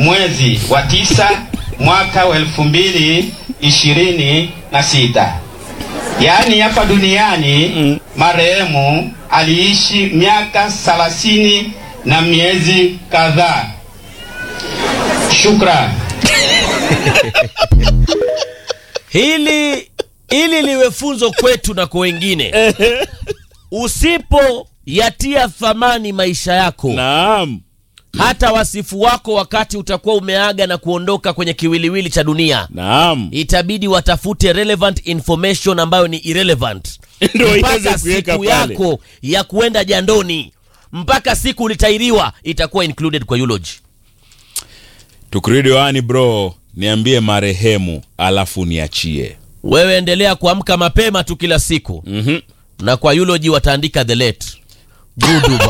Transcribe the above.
mwezi wa tisa mwaka wa elfu mbili ishirini na sita. Yaani hapa duniani marehemu aliishi miaka thelathini na miezi kadhaa. Shukran. Hili ili liwe funzo kwetu na kwa wengine. Usipoyatia thamani maisha yako, Naam. hata wasifu wako wakati utakuwa umeaga na kuondoka kwenye kiwiliwili cha dunia, Naam. itabidi watafute relevant information ambayo ni irrelevant Ndio iweze mpaka kuweka siku pale. yako ya kuenda jandoni, mpaka siku ulitairiwa itakuwa included kwa eulogy. Tukirudi wani bro, niambie marehemu alafu niachie. Wewe endelea kuamka mapema tu kila siku Mhm. na kwa eulogy wataandika the late Gudu